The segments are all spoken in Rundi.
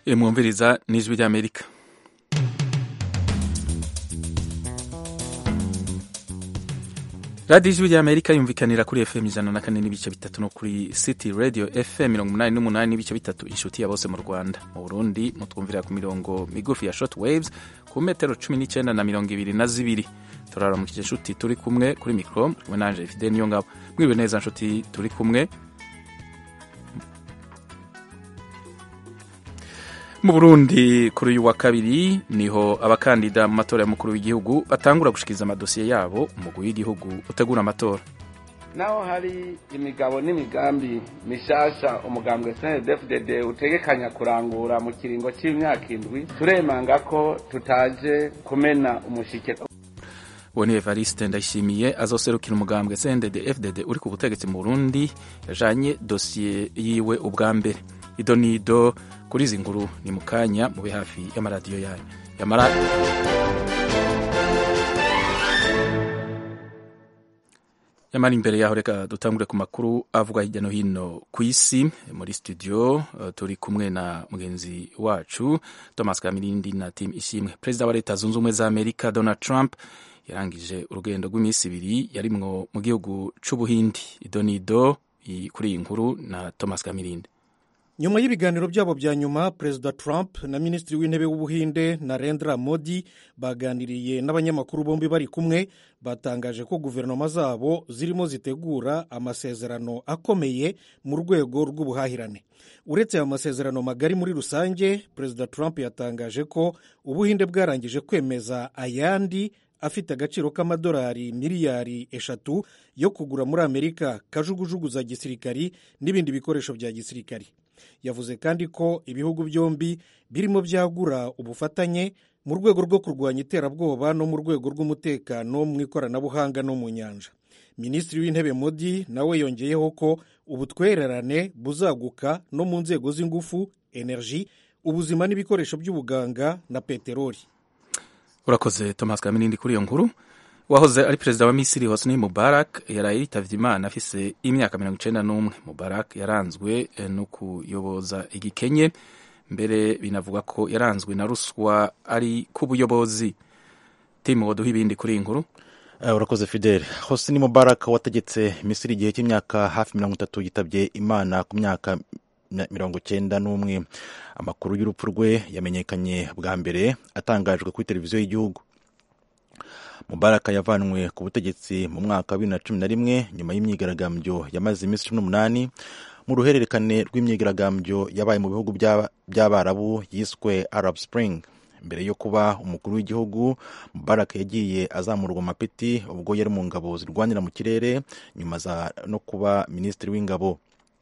mwumviriza n'ijwi ry'amerika radiyo ijwi ry'amerika yumvikanira kuri fm ijana na kane n'ibice bitatu no kuri city radio fm mirongo umunani n'umunani n'ibice bitatu inshuti ya bose mu rwanda mu burundi mutwumvira ku mirongo migufi ya short waves ku metero cumi n'icyenda na mirongo ibiri na zibiri turaramukije inshuti turi kumwe kuri mikoro kumwe nanje fide niyo ngabo mwiriwe neza nshuti turi kumwe mu burundi kuri uyu wa kabiri niho abakandida mu matora y'umukuru w'igihugu batangura gushikiriza amadosiye yabo umugwi w'igihugu utegura amatora naho hari imigabo n'imigambi mishasha umugambwe snddfdd utegekanya kurangura mu kiringo c'imyaka indwi turemanga ko tutaje kumena umushike uwo ni evariste ndayishimiye azoserukira umugambwe cndd fdd uri ku butegetsi mu burundi yajanye dosiye yiwe ubwa mbere ido nido kuri izi nkuru ni mu kanya mube hafi y'amaradiyo yanyu yamara yamara imbere yaho reka dutangure ku makuru avugwa hirya no hino ku isi muri studio uh, turi kumwe na mugenzi wacu thomas kamirindi na tim ishimwe perezida wa leta zunze ubumwe za amerika donald trump yarangije urugendo rw'iminsi ibiri yarimwo mu gihugu c'ubuhindi ido nido kuri iyi nkuru na thomas kamirindi nyuma y'ibiganiro byabo bya nyuma perezida trump na minisitiri w'intebe w'ubuhinde narendra modi baganiriye n'abanyamakuru bombi bari kumwe batangaje ko guverinoma zabo zirimo zitegura amasezerano akomeye mu rwego rw'ubuhahirane uretse aya masezerano magari muri rusange perezida trump yatangaje ko ubuhinde bwarangije kwemeza ayandi afite agaciro k'amadolari miliyari eshatu yo kugura muri amerika kajugujugu za gisirikari n'ibindi bikoresho bya gisirikari yavuze kandi ko ibihugu byombi birimo byagura ubufatanye mu rwego rwo kurwanya iterabwoba no mu rwego rw'umutekano mu ikoranabuhanga no mu nyanja minisitiri w'intebe modi nawe yongeyeho ko ubutwererane buzaguka no mu nzego z'ingufu enerji ubuzima n'ibikoresho by'ubuganga na peteroli urakoze thomas kaminindi kuri iyo nkuru wahoze ari perezida wa misiri hosni mubarak yaraye yitavye imana afise imyaka mirongo icenda n'umwe mubarak yaranzwe no kuyoboza igikenye mbere binavuga ko yaranzwe na ruswa ari ku buyobozi timu woduha ibindi kuri iyi nkuru Uh, urakoze fidele hosni mubarak wategetse misiri igihe cy'imyaka hafi mirongo itatu yitabye imana ku myaka mirongo cyenda n'umwe amakuru y'urupfu rwe yamenyekanye bwa mbere atangajwe kuri televiziyo y'igihugu mubaraka yavanwe ku butegetsi mu mwaka wa bibiri na cumi na rimwe nyuma y'imyigaragambyo yamaze iminsi cumi n'umunani mu ruhererekane rw'imyigaragambyo yabaye mu bihugu by'abarabu yiswe arab spring mbere yo kuba umukuru w'igihugu mubaraka yagiye azamurwa amapeti ubwo yari mu ngabo zirwanira mu kirere nyuma no kuba minisitiri w'ingabo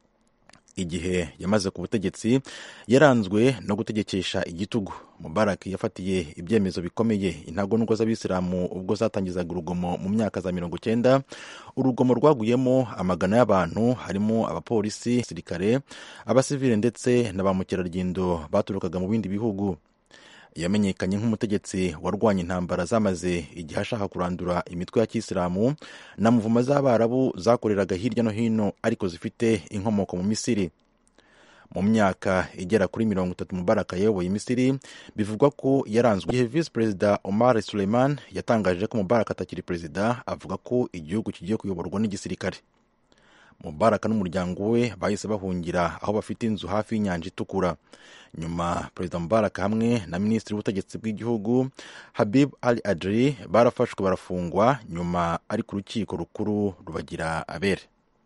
igihe yamaze ku butegetsi yaranzwe no gutegekesha igitugu mubarak yafatiye ibyemezo bikomeye intagondwa z'abisilamu ubwo zatangizaga urugomo mu myaka za mirongo cyenda urugomo rwaguyemo amagana y'abantu harimo abapolisi abasirikare abasivile ndetse na ba mukerarugendo baturukaga mu bindi bihugu yamenyekanye nk'umutegetsi warwanya intambara zamaze igihe ashaka kurandura imitwe ya kisilamu na muvuma z'abarabu zakoreraga hirya no hino ariko zifite inkomoko mu misiri mu myaka igera kuri mirongo itatu mubaraka yayoboye misiri bivugwa ko yaranzwe igihe visi perezida omar suleiman yatangaje ko mubaraka atakiri perezida avuga ko igihugu kigiye kuyoborwa n'igisirikare mubaraka n'umuryango we bahise bahungira aho bafite inzu hafi y'inyanja itukura nyuma perezida mubaraka hamwe na minisitiri w'ubutegetsi bw'igihugu habib ali adri barafashwe barafungwa nyuma ari ku rukiko rukuru rubagira abere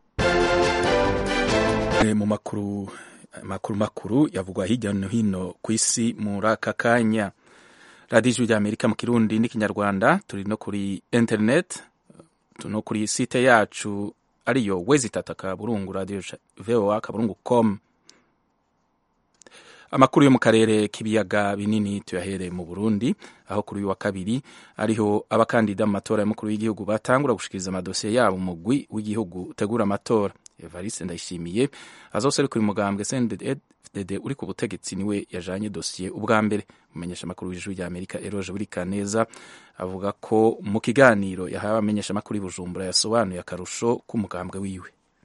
mu makuru makuru makuru yavugwa hirya no hino ku isi muri aka kanya radiyo ijwi ry'amerika mu kirundi n'ikinyarwanda turi no kuri interineti no kuri site yacu ariyo wezi itatu akaburungu radiyo voa akaburungu com amakuru yo mu karere k'ibiyaga binini tuyahereye mu burundi aho kuri uyu wa kabiri ariho abakandida mu matora y'umukuru w'igihugu batangura gushikiriza amadosiye yabo umugwi w'igihugu utegura amatora evariste ndayishimiye azoserukira umugambwe cndd uri ku butegetsi niwe yajanye dosiye ubwa mbere umumenyesha amakuru w'ijwi rya amerika eroje buri kaneza avuga ko mu kiganiro yahawe abamenyesha amakuru i bujumbura yasobanuye akarusho k'umugambwe wiwe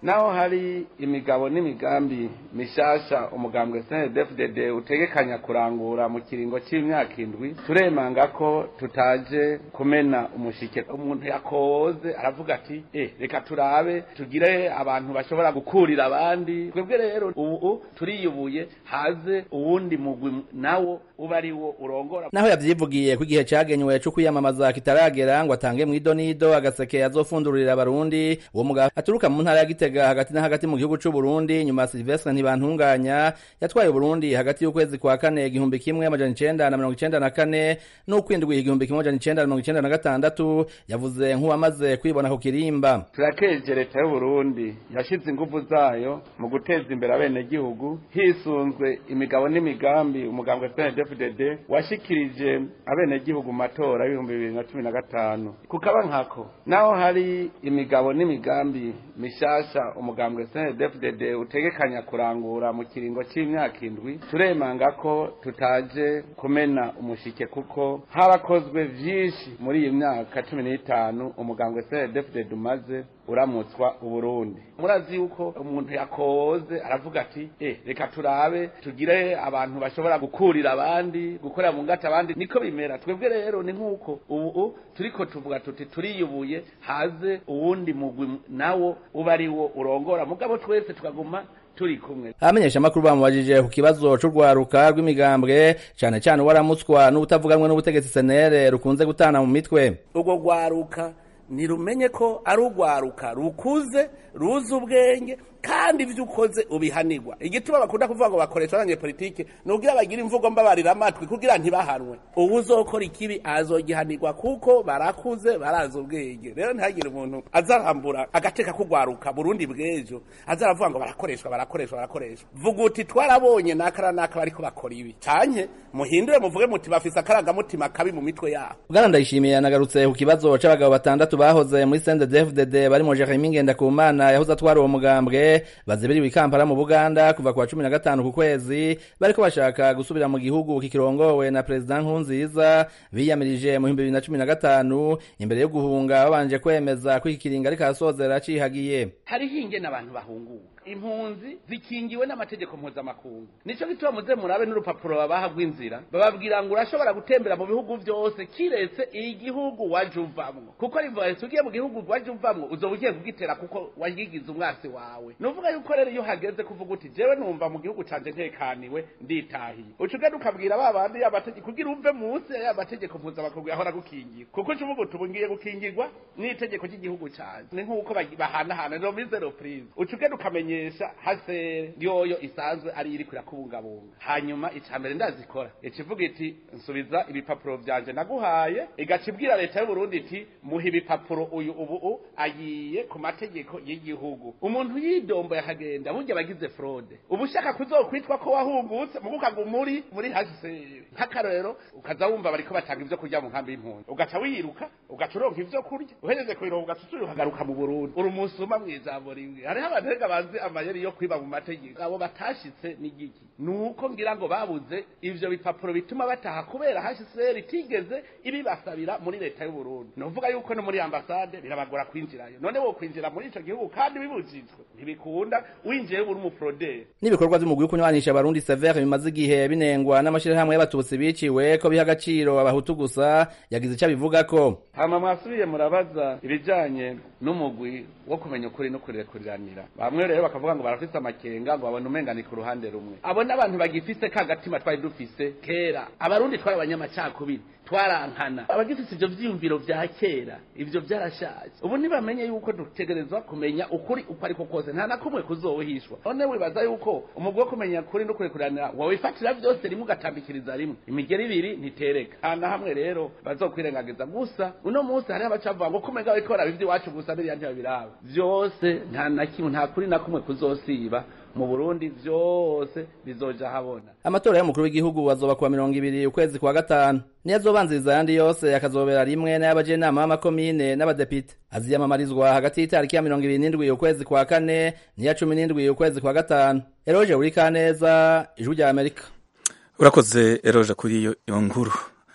naho hari imigabo n'imigambi mishasha umugambwe CNDD-FDD utegekanya kurangura mu kiringo c'imyaka indwi turemanga ko tutaje kumena umushike umuntu yakoze aravuga ati eh reka turabe tugire abantu bashobora gukurira abandi twebwe rero ubu turiyubuye haze uwundi mugwi nawo uba ari wo urongora naho yavyivugiye ko igihe cagenywe co kwiyamamaza kitaragera ngo atange mw'idonido agaseke azofundurira abarundi uwo mugabo aturuka mu ntara ya Gitega hagati na hagati mu gihugu c'u Burundi nyuma Silvestre ntibantunganya yatwaye Burundi hagati y'ukwezi kwa kane igihumbi kimwe amajana icenda na mirongo icenda na kane n'ukwindwi igihumbi kimwe amajana icenda na mirongo icenda na gatandatu yavuze nk'uwamaze kwibona ku kirimba turakeje leta y'u Burundi yashize ingufu zayo mu guteza imbere abenegihugu hisunzwe imigabo n'imigambi umugambwe CNDD-FDD washikirije abenegihugu mu matora y'ibihumbi bibiri na cumi na gatanu kukaba nkako naho hari imigabo n'imigambi mishasha umugambwe CNDD-FDD utegekanya kurangura mu kiringo c'imyaka indwi turemanga ko tutaje kumena umushike kuko harakozwe vyinshi muri iyi myaka cumi n'itanu umugambwe CNDD-FDD umaze uramutswa uburundi murazi yuko umuntu yakoze aravuga ati eh reka turabe tugire abantu bashobora gukurira abandi gukorera mu ngata abandi niko bimera twebwe rero ni nk'uko ubu turiko tuvuga tuti turiyubuye haze uwundi mugwi nawo uba ari wo urongora mugabo twese tukaguma turi kumwe abamenyesha amakuru bamubajije ku kibazo c'urwaruka rw'imigambwe cane cane waramutswa n'ubutavuganwe n'ubutegetsi senere rukunze gutana mu mitwe urwo rwaruka nirumenye ko ari urwaruka rukuze ruzi ubwenge kandi ibyo ukoze ubihanirwa igituma bakunda kuvuga ngo bakoresha abanyepolitike ni ubwira bagira imvugo mbabarira amatwi kugira ntibahanwe ubu uzokora ikibi azogihanirwa kuko barakuze barazi ubwenge rero ntihagire umuntu azarambura agateka kugwaruka burundi bw'ejo azaravuga ngo barakoreshwa barakoreshwa barakoreshwa vuga uti twarabonye n'akara n'aka bariko bakora ibi canke muhindure muvuge muti bafise akarangamutima kabi mu mitwe yabo bwana ndayishimiye yanagarutse ku kibazo c'abagabo batandatu bahoze muri CNDD-FDD barimo Jeremy Ngendakumana yahoze atwara uwo mugambwe bazibiriwe ikampala mu buganda kuva ku wa cumi na gatanu ku kwezi bariko bashaka gusubira mu gihugu kikirongowe na perezida nkurunziza biyamirije mu bihumbi bibiri na cumi na gatanu imbere yo guhunga babanje kwemeza ko iki kiringo ariko arasozera cihagiye hariho ingene abantu bahunguka impunzi zikingiwe n'amategeko mpuzamakungu nico gituma muze murabe n'urupapuro babaha rw'inzira bababwira ngo urashobora gutembera mu bihugu vyose kiretse igihugu waje uvamwo kuko rivuga ugiye mu gihugu waje uvamwo uzoba ugiye kugitera kuko wagigize umwasi wawe nuvuga yuko rero iyo hageze kuvuga uti jewe numva mu gihugu canje ntekaniwe nditahiye uca ugenda ukabwira ba bandi y'amategeko kugira uve munsi ya mategeko mpuzamakungu yahora gukingira kuko uca uvuga uti ubu ngiye gukingirwa n'itegeko ry'igihugu canje ni nk'uko bahanahana no muri zero prise uca ugenda ukamenya kumenyesha hasere yoyo isanzwe ari iri kurakubungabunga hanyuma icambere ndazikora ikivuga iti nsubiza ibipapuro vyanje naguhaye igaca ibwira leta y'u Burundi iti muha ibipapuro uyu ubu agiye ku mategeko y'igihugu umuntu yidombo yakagenda burya bagize fraude ubu ushaka kuzokwitwa ko wahungutse mu bukaga muri muri hasere nk'akarorero ukaza wumva bariko batanga ivyo kurya mu nkambi y'impunzi ugaca wiruka ugaca uronka ivyo kurya uhereze kubironka ugaca usubira ukagaruka mu Burundi uri umusuma mw'ijambo rimwe hariho abantu rega bazi amayeri yo kwiba mu mategeko abo batashitse ni giki nuko ngira ngo babuze ivyo bipapuro bituma bataha kubera HCR itigeze ibibasabira muri leta y'u Burundi novuga yuko no muri ambasade birabagora kwinjirayo none wo kwinjira muri ico gihugu kandi bibujijwe ntibikunda winjiye uri umuprode n'ibikorwa vy'umugwi wo kunywanisha abarundi severe bimaze igihe binengwa n'amashirahamwe y'abatutsi biciwe ko biha agaciro abahutu gusa yagize ico abivugako hama mwasubiye murabaza ibijanye n'umugwi wo kumenya ukuri no kurekuriranira bamwe rero bakavuga ngo barafise amakenga ngo babone umengani ku ruhande rumwe abo n'abantu bagifise ka gatima twari dufise kera abarundi twari abanyamacakubiri twarankana abagifise ivyo vyiyumviro vya kera ivyo vyarashaje ubu ntibamenye yuko dutegerezwa kumenya ukuri uko ariko kose nta na kumwe kuzohishwa none wibaza yuko umugwi wo kumenya ukuri no kurekuranira wawifatira vyose rimwe ugatambikiriza rimwe imigeri ibiri ntitereka nta na hamwe rero bazokwirengagiza gusa uno munsi hariho abacavuga ngo kumenga bariko baraba ivy'iwacu gusa biriya ntibabiraba vyose nta na kimwe nta kuri na kumwe kuzosiba mu Burundi vyose bizoja habona amatora y'umukuru w'igihugu azoba kuwa mirongo ibiri ukwezi kwa gatanu niyo azobanziriza ayandi yose akazobera rimwe n'ay'abajenama b'amakomine n'abadepite aziyamamarizwa hagati y'itariki ya mirongo ibiri n'indwi ukwezi kwa kane n'iya cumi n'indwi ukwezi kwa gatanu eroje uri kaneza ijwi rya amerika urakoze eroje kuri iyo nkuru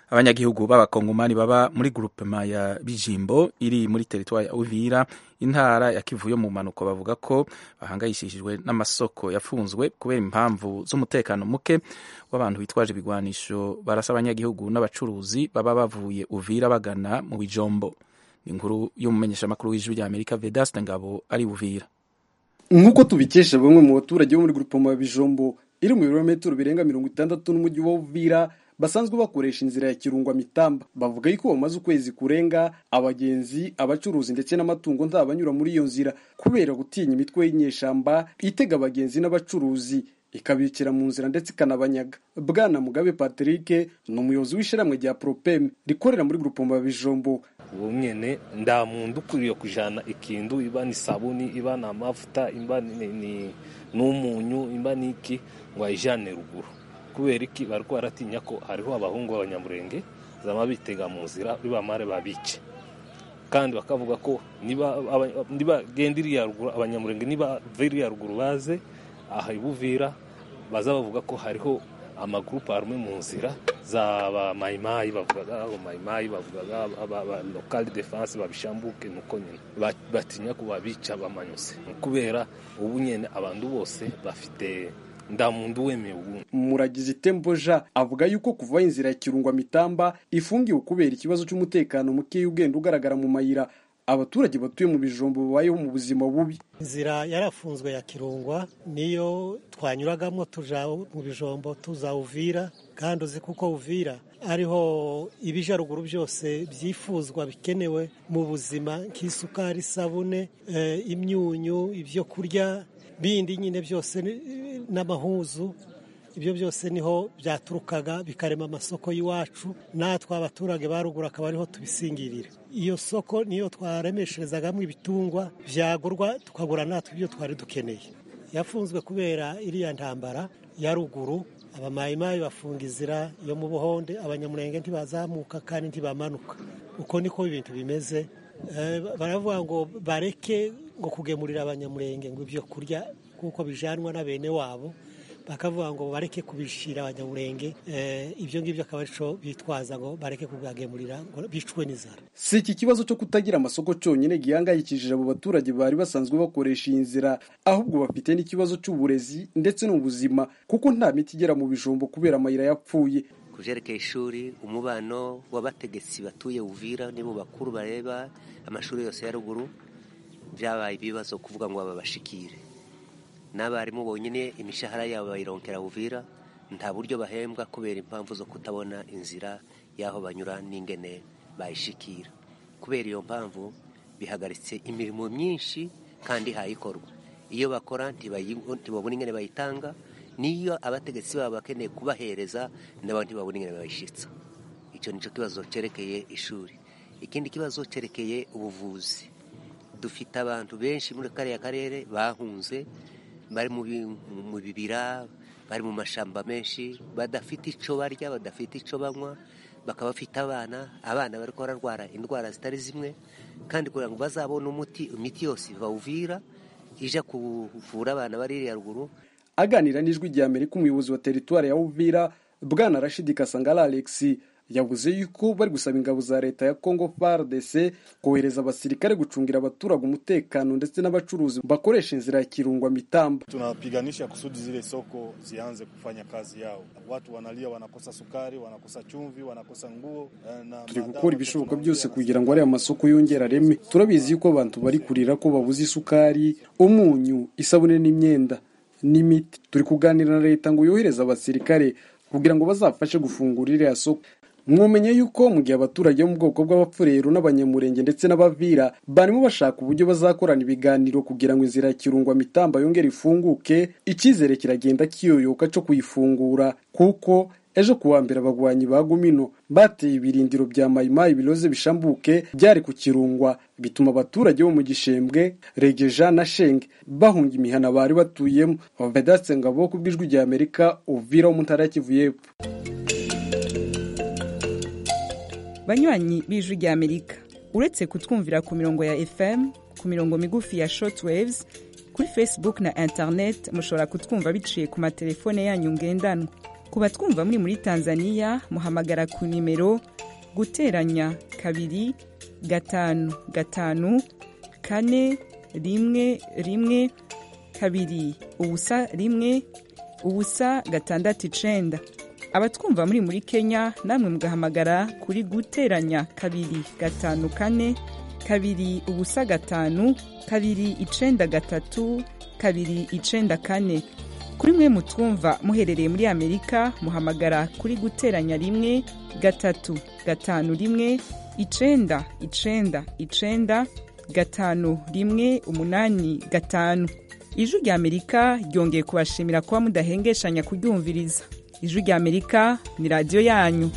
abanyagihugu b'abakongomani baba muri grupema ya bijimbo iri muri teritwari ya uvira intara ya kivu yo mu mpanuko bavuga ko bahangayishijwe n'amasoko yafunzwe kubera impamvu z'umutekano muke w'abantu bitwaje ibigwanisho barasa abanyagihugu n'abacuruzi baba bavuye uvira bagana mu bijombo inkuru y'umumenyeshamakuru w'ijwi rya amerika vedaste ngabo ari uvira nk'uko tubikesha bamwe mu baturage bo muri grupema ya bijombo iri mu birometero birenga mirongo itandatu n'umujyi wa uvira basanzwe bakoresha inzira ya kirungwa mitamba bavuga yuko bamaze ukwezi kurenga abagenzi abacuruzi ndetse n'amatungo ntabanyura muri iyo nzira kubera gutinya imitwe y'inyeshamba itega abagenzi n'abacuruzi ikabikira mu nzira ndetse ikanabanyaga bwana mugabe patrick ni umuyobozi w'ishyirahamwe rya propem rikorera muri grupoma ya bijombo ubu nyene nda muntu ukwiriye kujana ikintu iba ni sabuni iba ni amavuta iba ni, ni, n'umunyu iba ni iki ngo ayijane ruguru kubera iki bariko baratinya ko hariho abahungu b'abanyamurenge zama bitega mu nzira bibamare babice kandi bakavuga ko niba niba genda iriya ruguru abanyamurenge niba iriya ruguru baze aha ibuvira baza bavuga ko hariho amagurupe arumwe mu nzira zaba mayimayi bavugaga abo mayimayi bavugaga aba lokali defense babishambuke nuko nyine batinya ko babica bamanyuse kubera ubu nyene abantu bose bafite ndamuntu wemewe ubu muragize temboja avuga yuko kuva inzira ya kirungwa mitamba ifungiwe kubera ikibazo cy'umutekano muke ugenda ugaragara mu mayira abaturage batuye mu bijombo babayeho mu buzima bubi inzira yarafunzwe ya kirungwa niyo twanyuragamo tuja mu bijombo tuza uvira kandi uzi kuko uvira ariho ibijaruguru byose byifuzwa bikenewe mu buzima nk'isukari isabune imyunyu ibyo kurya bindi nyine byose n'amahuzu ibyo byose niho byaturukaga bikarema amasoko y'iwacu natwe abaturage ba ruguru akaba ariho tubisingirira iyo soko niyo twaremesherezagamo ibitungwa byagurwa tukagura natwe ibyo twari dukeneye yafunzwe kubera iriya ntambara ya ruguru abamayimayi bafunga inzira yo mu buhonde abanyamurenge ntibazamuka kandi ntibamanuka uko niko ibintu bimeze baravuga ngo bareke ngo kugemurira abanyamurenge ngo ibyo kurya kuko bijanwa na bene wabo bakavuga ngo bareke kubishira abanyamurenge ibyo ngibyo akaba arico bitwaza ngo bareke kubagemurira ngo bicwe n'inzara si iki kibazo cyo kutagira amasoko cyonyine gihangayikishije abo baturage bari basanzwe bakoresha iyi nzira ahubwo bafite n'ikibazo cy'uburezi ndetse n'ubuzima kuko nta miti igera mu bijombo kubera amayira yapfuye ku byerekeye ishuri umubano w'abategetsi batuye uvira nibo bakuru bareba amashuri yose ya ruguru byabaye ibibazo kuvuga ngo babashikire n'abarimu bonyine imishahara yabo bayironkera uvira nta buryo bahembwa kubera impamvu zo kutabona inzira y'aho banyura n'ingene bayishikira kubera iyo mpamvu bihagaritse imirimo myinshi kandi hayikorwa iyo bakora ntibabona ingene bayitanga niyo abategetsi babo bakeneye kubahereza nabo ntibabona ingene bayishitsa icyo nicyo kibazo cyerekeye ishuri ikindi kibazo cyerekeye ubuvuzi dufite abantu benshi muri kariya karere bahunze bari mu bibira bari mu mashamba menshi badafite icyo barya badafite icyo banywa bakaba bafite abana abana bari bararwara indwara zitari zimwe kandi kugira ngo bazabone umuti imiti yose bawuvira ije kuvura abana bari iriya ruguru aganira n'ijwi rya amerika umuyobozi wa teritwari ya uvira bwana rashidi kasangara alexi yavuze yuko bari gusaba ingabo za leta ya congo fardc kohereza abasirikare gucungira abaturage umutekano ndetse n'abacuruzi bakoresha inzira ya kirungwa mitamba tunapiganisha kusudi zile soko zianze kufanya kazi yao watu wanalia wanakosa sukari wanakosa chumvi wanakosa nguo na turi gukora ibishoboka byose kugira ngo ariya masoko yongere areme turabizi yuko abantu bari kurira ko babuze isukari umunyu isabune n'imyenda n'imiti turi kuganira na leta ngo yohereze abasirikare kugira ngo bazafashe gufungura iriya soko mwomenye yuko mu gihe abaturage bo mu bwoko bw'abapfurero n'abanyamurenge ndetse n'abavira barimo bashaka uburyo bazakorana ibiganiro kugira ngo inzira ya kirungwa mitamba yongere ifunguke icyizere kiragenda kiyoyoka cyo kuyifungura kuko ejo kuwa mbere abagwanyi ba gumino bateye ibirindiro bya mayimayi biroze bishambuke byari ku kirungwa bituma abaturage bo mu gishembwe regeja na shenge bahunga imihana bari batuyemo vedatse ngabo ku bw'ijwi rya amerika uvira wo mu ntara ya kivu y'epfo banywanyi b'ijwi rya amerika uretse kutwumvira ku mirongo ya fm ku mirongo migufi ya shortwaves kuri facebook na internet mushobora kutwumva biciye ku matelefone yanyu ngendanwa ku batwumva muri muri tanzania muhamagara ku nimero guteranya kabiri gatanu gatanu kane rimwe rimwe kabiri ubusa rimwe ubusa gatandatu icenda abatwumva muri muri kenya namwe mugahamagara kuri guteranya kabiri gatanu kane kabiri ubusa gatanu kabiri icenda gatatu kabiri icenda kane kuri mwe mutwumva muherereye muri amerika muhamagara kuri guteranya rimwe gatatu gatanu rimwe icenda icenda icenda gatanu rimwe umunani gatanu ijwi rya amerika ryongeye kubashimira kuba mudahengeshanya kuryumviriza ijwi rya amerika ni radiyo yanyu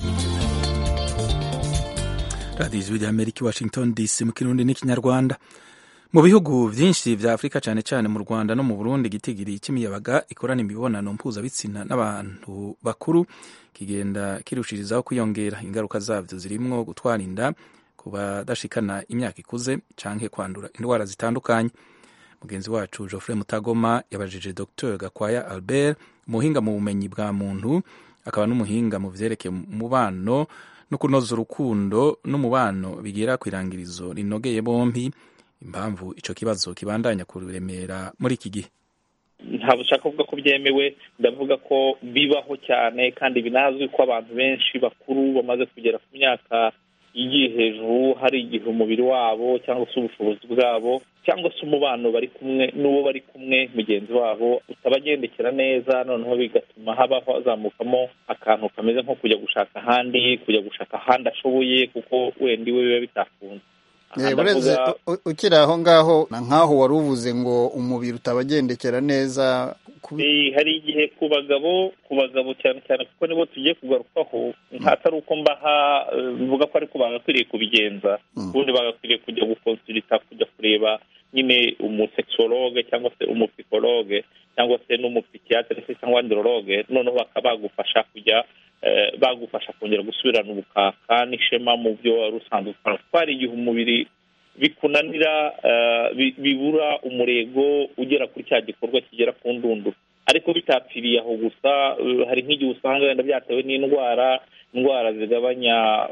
radiyo ijwi rya amerika i washington dc mu kirundi n'ikinyarwanda mu bihugu byinshi bya afurika cyane cyane mu rwanda no mu burundi igitigiri cy'imiyabaga ikorana imibonano mpuzabitsina n'abantu bakuru kigenda kirushirizaho kwiyongera ingaruka zabyo zirimo gutwara inda ku badashikana imyaka ikuze cyangwa kwandura indwara zitandukanye mugenzi wacu geoffrey mutagoma yabajije dr gakwaya albert umuhinga mu bumenyi bwa muntu akaba n'umuhinga mu byerekeye umubano no kunoza urukundo n'umubano bigera ku irangirizo rinogeye bombi impamvu icyo kibazo kibandanya kuremera muri iki gihe ntabwo ushaka kuvuga ko byemewe ndavuga ko bibaho cyane kandi binazwi ko abantu benshi bakuru bamaze kugera ku myaka igiye hejuru hari igihe umubiri wabo cyangwa se ubushobozi bwabo cyangwa se umubano bari kumwe n'uwo bari kumwe mugenzi wabo utabagendekera neza noneho bigatuma habaho hazamukamo akantu kameze nko kujya gushaka ahandi kujya gushaka ahandi ashoboye kuko wenda iwe biba bitakunze bureze ukiri aho ngaho na nk'aho wari uvuze ngo umubiri utabagendekera neza hari igihe ku bagabo ku bagabo cyane cyane kuko nibo tugiye kugarukaho atari uko mbaha mvuga ko ariko bagakwiriye kubigenza ubundi bagakwiriye kujya gukonsulita kujya kureba nyine umusekisologe cyangwa se umupsikologe cyangwa se n'umupsikiyatere se cyangwa androloge noneho bakaba bagufasha kujya bagufasha kongera gusubirana ubukaka n'ishema mu byo wari usanzwe ukora kuko hari igihe umubiri bikunanira bibura umurego ugera kuri cya gikorwa kigera ku ndunduro ariko bitapfiriye aho gusa hari nk'igihe usanga wenda byatewe n'indwara indwara zigabanya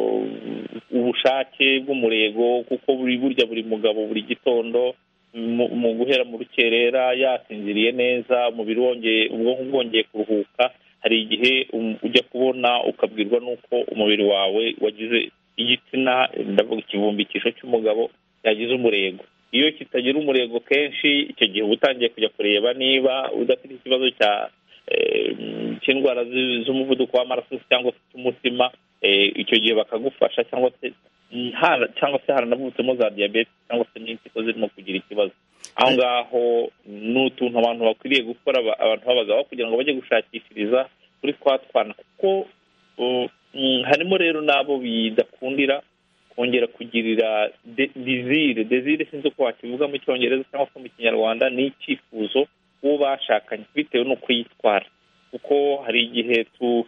ubushake bw'umurego kuko buri burya buri mugabo buri gitondo mu guhera mu rukerera yasinziriye neza umubiri wongeye ubwonko bwongeye kuruhuka hari igihe ujya kubona ukabwirwa n'uko umubiri wawe wagize igitsina ndavuga ikivumbikisho cy'umugabo yagize umurego iyo kitagira umurego kenshi icyo gihe uba utangiye kujya kureba niba udafite ikibazo cya cy'indwara z'umuvuduko w'amaraso cyangwa se cy'umutima icyo gihe bakagufasha cyangwa se cyangwa se haranavutsemo za diyabete cyangwa se n'impyiko zirimo kugira ikibazo aho ngaho ni utuntu abantu bakwiriye gukora abantu b'abagabo kugira ngo bajye gushakishiriza kuri twa twana kuko harimo rero n'abo bidakundira kongera kugirira dezire dezire sinzi uko wakivuga mu cyongereza cyangwa se mu kinyarwanda ni icyifuzo uwo bashakanye bitewe n'uko yitwara kuko hari igihe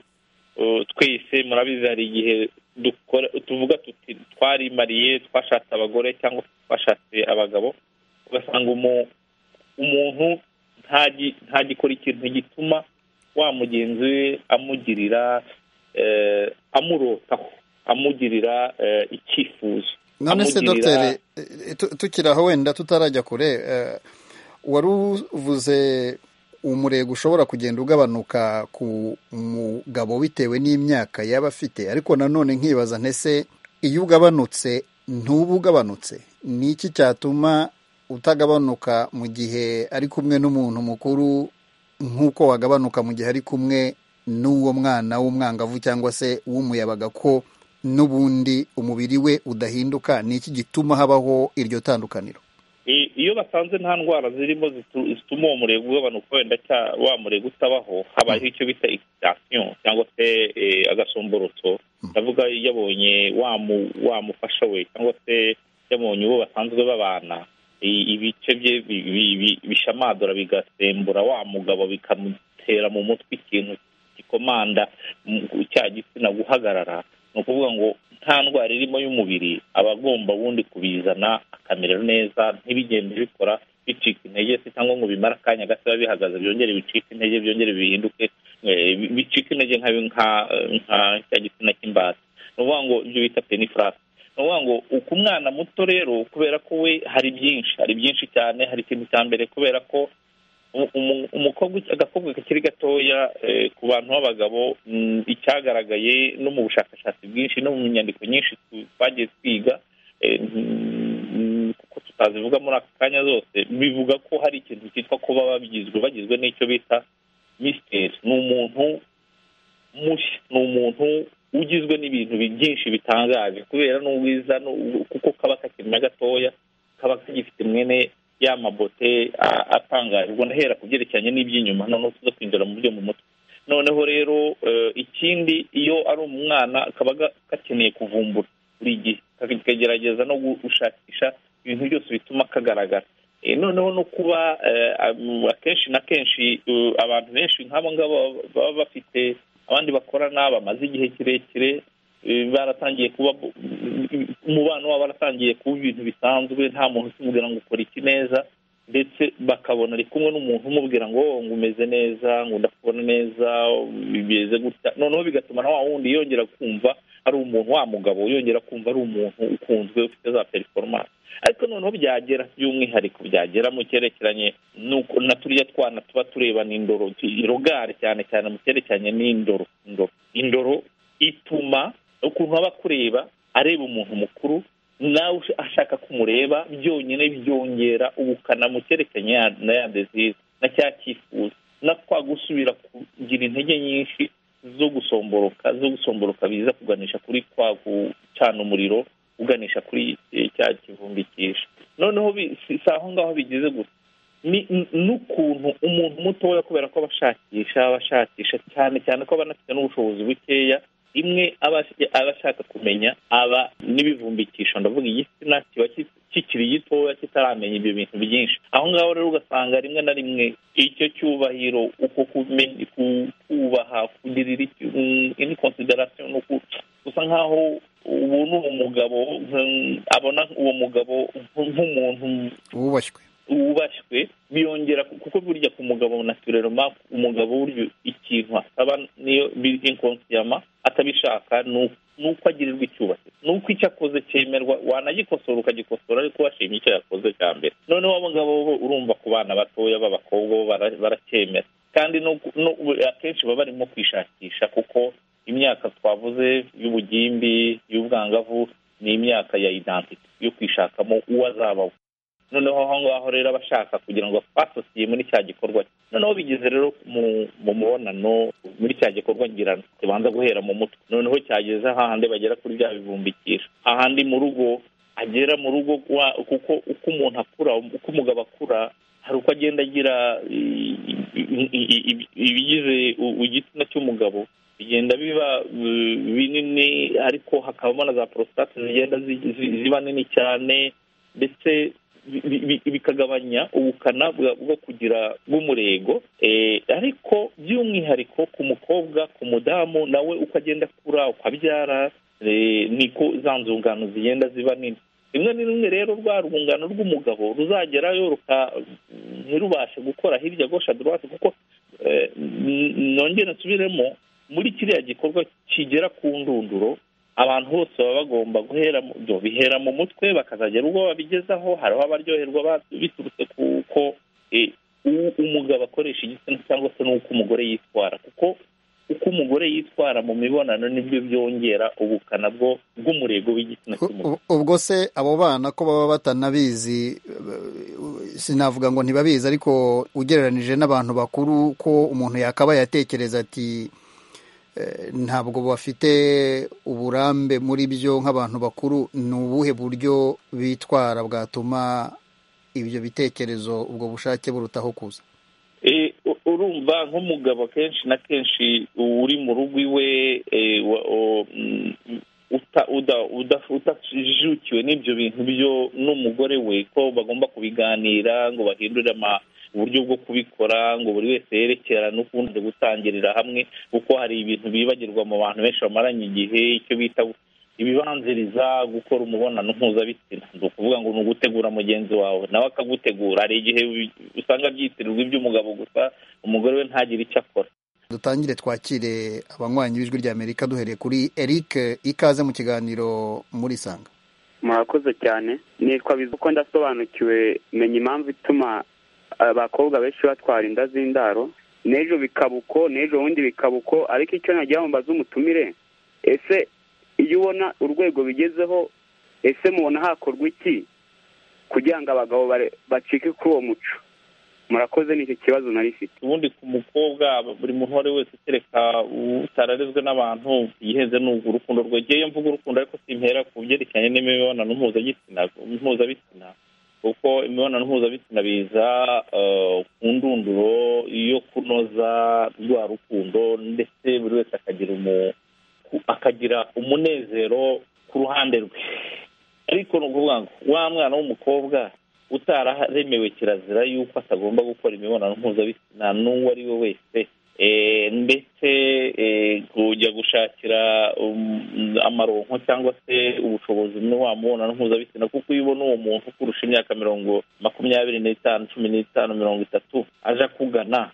twese murabizi hari igihe tuvuga tuti twarimariye twashatse abagore cyangwa twashatse abagabo ugasanga umuntu ntagikora ikintu gituma wa mugenzi we amugirira amurotaho amugirira icyifuzo none se dogiteri tukiri aho wenda tutarajya kure wari uvuze umurego ushobora kugenda ugabanuka ku mugabo bitewe n'imyaka yaba afite ariko nanone nkibaza ntese iyo ugabanutse ntuba ugabanutse ni iki cyatuma utagabanuka mu gihe ari kumwe n'umuntu mukuru nk'uko wagabanuka mu gihe ari kumwe n'uwo mwana w'umwangavu cyangwa se w'umuyabaga ko n'ubundi umubiri we udahinduka ni iki gituma habaho iryo tandukaniro iyo basanze nta ndwara zirimo zituma uwo murego ugabanuka wenda wa murego utabaho habayeho icyo bita ikitasiyo cyangwa se agasomborotso ndavuga yabonye wamufasha we cyangwa se yabonye uwo basanzwe babana ibice bye bishamadura bigasembura wa mugabo bikamutera mu mutwe ikintu gikomanda cya gitsina guhagarara ni ukuvuga ngo nta ndwara irimo y'umubiri aba agomba ubundi kubizana akamera neza ntibigende bikora bicika intege se cyangwa ngo bimare akanya gato biba bihagaze byongere bicike intege byongere bihinduke bicika intege nka cya gitsina cy'imbata ni ukuvuga ngo ibyo bita penifurasi ni ukuvuga ngo uku mwana muto rero kubera ko we hari byinshi hari byinshi cyane hari ikintu cya mbere kubera ko umukobwa agakobwa kakiri gatoya ku bantu b'abagabo icyagaragaye no mu bushakashatsi bwinshi no mu nyandiko nyinshi twagiye twiga kuko tutazivuga muri aka kanya zose bivuga ko hari ikintu cyitwa kuba bagizwe bagizwe n'icyo bita misiteri ni umuntu mushya ni umuntu ugizwe n'ibintu byinshi bitangaje kubera n'ubwiza kuko kaba kakiri na gatoya kaba kagifite mwene ya mabote atangaje ubwo ndahera ku byerekeranye n'iby'inyuma noneho tuza kwinjira mu byo mu mutwe noneho rero ikindi iyo ari umwana kaba gakeneye kuvumbura buri gihe kagerageza no gushakisha ibintu byose bituma kagaragara noneho no kuba akenshi na kenshi abantu benshi nk'abo ngabo baba bafite abandi bakorana bamaze igihe kirekire baratangiye kuba umubano wabo waratangiye kuba ibintu bisanzwe nta muntu ukimubwira ngo ukora iki neza ndetse bakabona ari kumwe n'umuntu umubwira ngo ngo umeze neza ngo ndakubona neza bimeze gutya noneho bigatuma na wa wundi yongera kumva ari umuntu wa mugabo yongera kumva ari umuntu ukunzwe ufite za performance ariko noneho byagera by'umwihariko byagera mu cyerekeranye na turiya twana tuba turebana indoro irogare cyane cyane mu cyerekeranye n'indoro indoro indoro ituma ukuntu aba akureba areba umuntu mukuru nawe ashaka kumureba byonyine byongera ubukana mu cyerekeranye na ya dezize na cya cyifuzo na kwa gusubira kugira intege nyinshi zo gusomboroka zo gusomboroka biza kuganisha kuri kwa gucana umuriro uganisha kuri cya kivumbikisha noneho si aho ngaho bigeze gusa n'ukuntu umuntu mutoya kubera ko abashakisha abashakisha cyane cyane ko aba anafite n'ubushobozi bukeya rimwe aba ashaka kumenya aba n'ibivumbikisho ndavuga igitsina kiba kikiri gitoya kitaramenya ibyo bintu byinshi aho ngaho rero ugasanga rimwe na rimwe icyo cyubahiro uko kubaha kugirira indi konsiderasiyo ni gusa nk'aho ubu ni umugabo abona uwo mugabo nk'umuntu wubashywe wubashywe biyongera kuko burya ku mugabo naturelema umugabo burya ikintu asaba niyo inkonsiyama atabishaka ni uko agirirwa icyubahiro ni uko icyo akoze cyemerwa wanagikosora ukagikosora ariko washimye icyo yakoze cya mbere noneho abo ngabo bo urumva ku bana batoya b'abakobwa bo baracyemera kandi akenshi baba barimo kwishakisha kuko imyaka twavuze y'ubugimbi y'ubwangavu ni imyaka ya identite yo kwishakamo uwo azaba we noneho aho ngaho rero aba ashaka kugira ngo asosiye muri cya gikorwa noneho bigeze rero mu mubonano muri cya gikorwa ngirana kibanza guhera mu mutwe noneho cyageze ahandi bagera kuri bya bivumbikisha ahandi mu rugo agera mu rugo kuko uko umuntu akura uko umugabo akura hari uko agenda agira ibigize igitsina cy'umugabo bigenda biba binini ariko hakabamo na za porositate zigenda ziba nini cyane ndetse bikagabanya ubukana bwo kugira bw'umurego ariko by'umwihariko ku mukobwa ku mudamu nawe uko agenda akura uko abyara niko za nzungano zigenda ziba nini rimwe na rimwe rero rwa rwungano rw'umugabo ruzagerayo ntirubashe gukora hirya gosha dorowate kuko nongere nsubiremo muri kiriya gikorwa kigera ku ndunduro abantu bose baba bagomba guhera bihera mu mutwe bakazagera ubwo babigezaho hariho abaryoherwa biturutse kuko umugabo akoresha igitsina cyangwa se n'uko umugore yitwara kuko uko umugore yitwara mu mibonano nibyo byongera ubukana bwo bw'umurego w'igitsina cy'umugore ubwo se abo bana ko baba batanabizi sinavuga ngo ntibabizi ariko ugereranije n'abantu bakuru ko umuntu yakaba yatekereza ati ntabwo bafite uburambe muri byo nk'abantu bakuru ni ubuhe buryo bitwara bwatuma ibyo bitekerezo ubwo bushake burutaho kuza urumva nk'umugabo kenshi na kenshi uri mu rugo iwe utajijukiwe n'ibyo bintu byo n'umugore we ko bagomba kubiganira ngo bahindure uburyo bwo kubikora ngo buri wese yerekera n'ukundi gutangirira hamwe kuko hari ibintu bibagirwa mu bantu benshi bamaranye igihe icyo bita ibibanziriza gukora umubonano mpuzabitsina ni ukuvuga ngo ni ugutegura mugenzi wawe nawe akagutegura hari igihe usanga byitirirwa iby'umugabo gusa umugore we ntagire icyo akora dutangire twakire abanywanyi b'ijwi rya amerika duhereye kuri eric ikaze mu kiganiro muri sanga murakoze cyane nitwa bizi uko ndasobanukiwe menya impamvu ituma abakobwa benshi batwara inda z'indaro n'ejo bikaba uko n'ejo bundi bikaba uko ariko icyo nagira ngo mbaze umutumire ese iyo ubona urwego bigezeho ese mubona hakorwa iki kugira ngo abagabo bacike kuri uwo muco murakoze nicyo kibazo nari ifite ubundi ku mukobwa buri muntu uwo ari wese kereka utararezwe n'abantu yihenze ni urukundo rwegeye mvuga urukundo ariko simpera ku byerekeranye n'imibonano mpuzabitsina mpuzabitsina kuko imibonano mpuzabitsina biza ku ndunduro yo kunoza rwa rukundo ndetse buri wese akagira akagira umunezero ku ruhande rwe ariko ni ukuvuga ngo wa mwana w'umukobwa utararemewe kirazira yuko atagomba gukora imibonano mpuzabitsina n'uwo ari we wese ndetse kujya gushakira amaronko cyangwa se ubushobozi muri wa mubonano mpuzabitsina kuko iyo ubona uwo muntu ukurusha imyaka mirongo makumyabiri n'itanu cumi n'itanu mirongo itatu aje akugana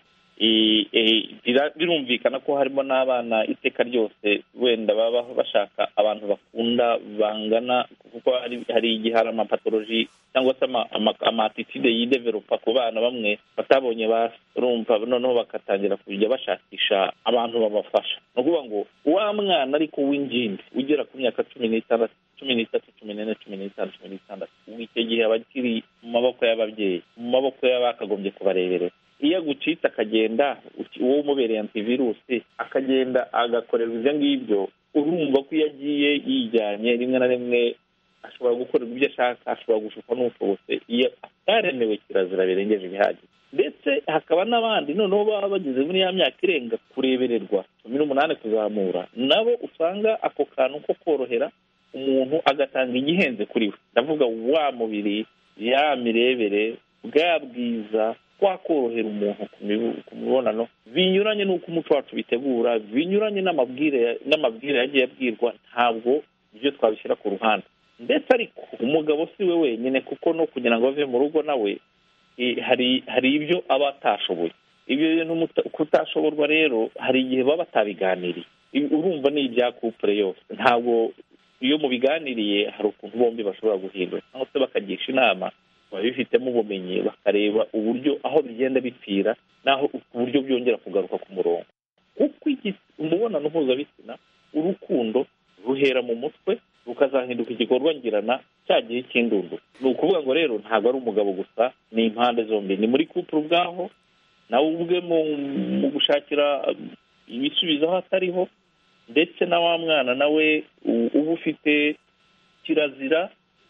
birumvikana ko harimo n'abana iteka ryose wenda baba bashaka abantu bakunda bangana kuko hari igihe hari amapatoloji cyangwa se amatitide yideveropa ku bana bamwe batabonye barumva noneho bagatangira kujya bashakisha abantu babafasha ni ukuvuga ngo wa mwana ariko w'ingimbi ugera ku myaka cumi n'itandatu cumi n'itatu cumi n'ine cumi n'itanu cumi n'itandatu icyo gihe aba akiri mu maboko y'ababyeyi mu maboko y'abakagombye kubareberera iyo agucitse akagenda uwo umubereye antivirusi akagenda agakorerwa ibyo ngibyo urumva ko iyo agiye yijyanye rimwe na rimwe ashobora gukorerwa ibyo ashaka ashobora gushukwa n'ubushobozi iyo ataremewe kirazira birengeje ibihagije ndetse hakaba n'abandi noneho baba bageze muri ya myaka irenga kurebererwa cumi n'umunani kuzamura nabo usanga ako kantu ko korohera umuntu agatanga igihenze kuri we ndavuga wa mubiri ya mirebere bwa bwiza twakorohera umuntu ku mibonano binyuranye n'uko umuco wacu bitegura binyuranye n'amabwire yagiye abwirwa ntabwo ibyo twabishyira ku ruhande ndetse ariko umugabo si we wenyine kuko no kugira ngo ave mu rugo nawe hari hari ibyo aba atashoboye ibyo bintu kutashoborwa rero hari igihe baba batabiganiriye urumva ni ibya kupure yose ntabwo iyo mubiganiriye hari ukuntu bombi bashobora guhindura cyangwa se bakagisha inama babifitemo ubumenyi bakareba uburyo aho bigenda bipfira n'aho uburyo byongera kugaruka ku murongo kuko umubonano mpuzabitsina urukundo ruhera mu mutwe rukazahinduka igikorwa ngirana cya gihe cy'indundu ni ukuvuga ngo rero ntabwo ari umugabo gusa ni impande zombi ni muri kupure ubwaho nawe ubwe mu gushakira ibisubizo aho atariho ndetse na wa mwana nawe uba ufite kirazira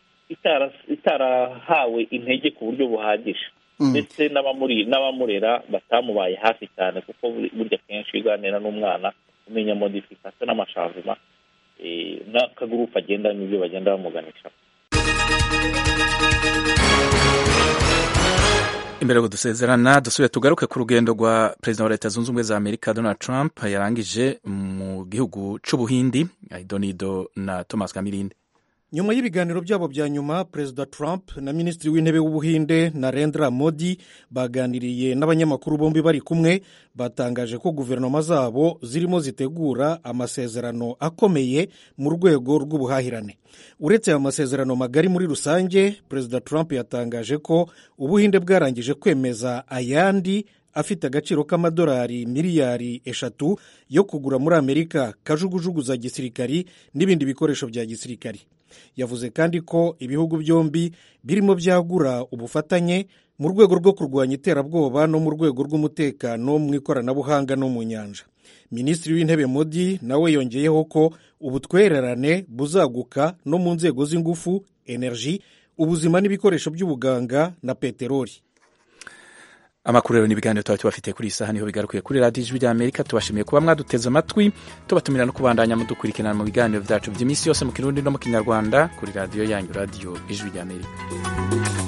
itarahawe intege ku buryo buhagije ndetse n'abamurera batamubaye hafi cyane kuko burya kenshi uganira n'umwana umenya modifikasiyo n'amashavuma n'akagurupe agenda n'ibyo bagenda bamuganisha imbere yo dusezerana dusubire tugaruke ku rugendo rwa perezida wa leta zunze ubumwe za amerika donald trump yarangije mu gihugu c'ubuhindi idonido na thomas kamirindi nyuma y'ibiganiro byabo bya nyuma perezida trump na minisitiri w'intebe w'ubuhinde narendra modi baganiriye n'abanyamakuru bombi bari kumwe batangaje ko guverinoma zabo zirimo zitegura amasezerano akomeye mu rwego rw'ubuhahirane uretse aya masezerano magari muri rusange perezida trump yatangaje ko ubuhinde bwarangije kwemeza ayandi afite agaciro k'amadolari miliyari eshatu yo kugura muri amerika kajugujugu za gisirikari n'ibindi bikoresho bya gisirikari yavuze kandi ko ibihugu byombi birimo byagura ubufatanye mu rwego rwo kurwanya iterabwoba no mu rwego rw'umutekano mu ikoranabuhanga no mu nyanja minisitiri w'intebe modi nawe yongeyeho ko ubutwererane buzaguka no mu nzego z'ingufu enerji ubuzima n'ibikoresho by'ubuganga na peteroli amakuru rero n'ibiganiro tuba tubafitiye kuri iyi saha niho bigarukiye kuri radiyo ijwi rya amerika tubashimiye kuba mwaduteze amatwi tubatumira no kubandanya mudukurikirana mu biganiro byacu by'iminsi yose mu kirundi no mu kinyarwanda kuri radiyo yanyu radiyo ijwi rya amerika